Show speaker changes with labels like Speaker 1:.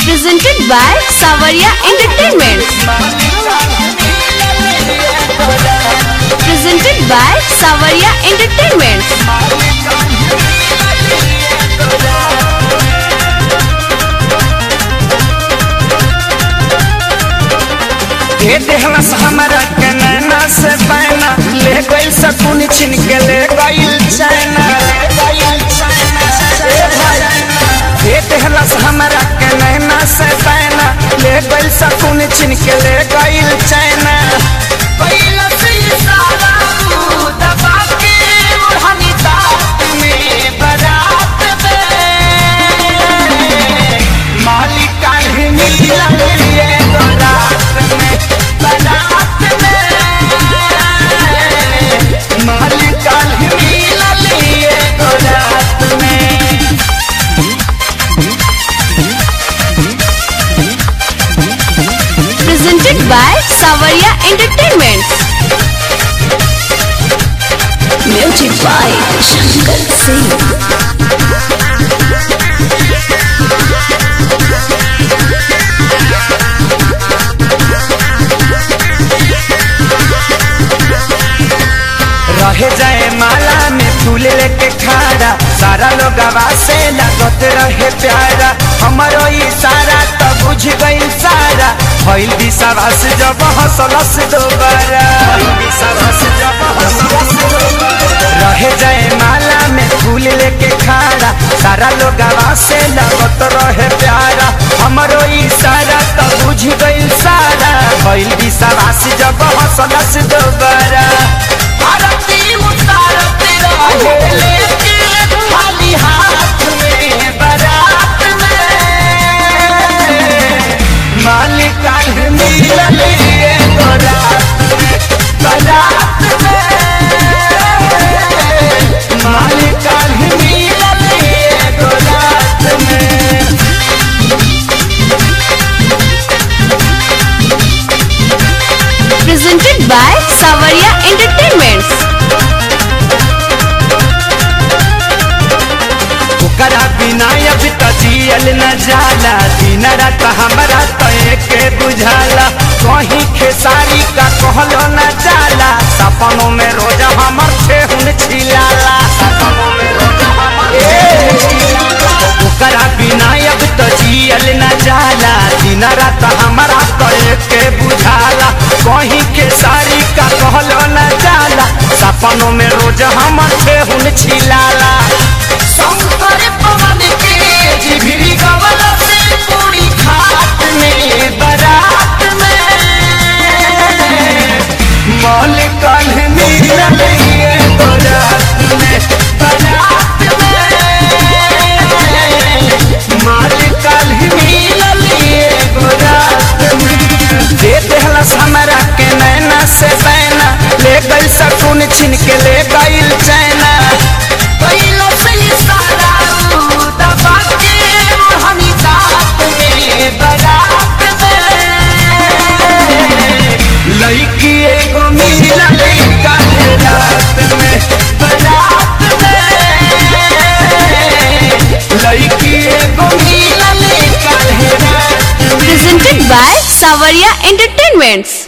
Speaker 1: presented by Savaria Entertainment. Presented by Savaria Entertainment.
Speaker 2: ये देहलस हमरा के नैना से पैना ले गइल सकुन छिन के ले गइल चैना ये देहलस हमरा के नैना से पैना ले गइल सकुन छिन के ले गइल चैना कैलस इशारा तू दबा के ओढ़नी दाँत में बारात में मालिक काल्हि मिलल ये बारात में बारात में मालिक काल्हि मिलल ये बारात में
Speaker 1: Presented by Savaria Entertainment. Music by Shankar Singh.
Speaker 2: रहे जाए माला में फूल लेके खारा सारा लोग से लागत रहे प्यारा हमारो इशारा तो बुझ गइल सारा भइल विश्वास जब हंसलस दोबारा रहे जाए माला में फूल लेके खारा सारा लोग से लागत रहे प्यारा हमारो इशारा तो बुझ गइल सारा भइल विश्वास जब हंसलस दोबारा आरती उतारते रहे लेके खाली हाथ में बारात में मालिक काल्हि मिलल ये बारात में बारात में मालिक काल्हि मिलल ये बारात में
Speaker 1: Presented by Savaria Entertainment.
Speaker 2: ओकरा बिना अब त जियल न जाला दिन रात हमरा तो एके बुझाला कहीं खेसारी का कहलो न जाला सपनों में रोज हमर ठेहुन छिलाला सपनों में रोज हमर ठेहुन छिलाला। ओकरा बिना अब त जियल न जाला दिन रात हमरा तो एके बुझाला कहीं खेसारी का कहलो न जाला सपनों में रोज हमर ठेहुन छिलाला शंकर पवन के जिभरी गवल से पूरी खाट में बारात में मौल कल मिलल ये बारात में बारात में माल कल मिलल ये बारात में दे देहलस हमरा के नैना से बैना ले गइल सकुन छिन के ले गइल चैना कैलस इशारा तू दबा के ओढ़नी दाँत में बारात में लड़की एगो मिलल काल्हि रात में बारात में लड़की एगो मिलल काल्हि रात में
Speaker 1: Presented by Savaria Entertainment.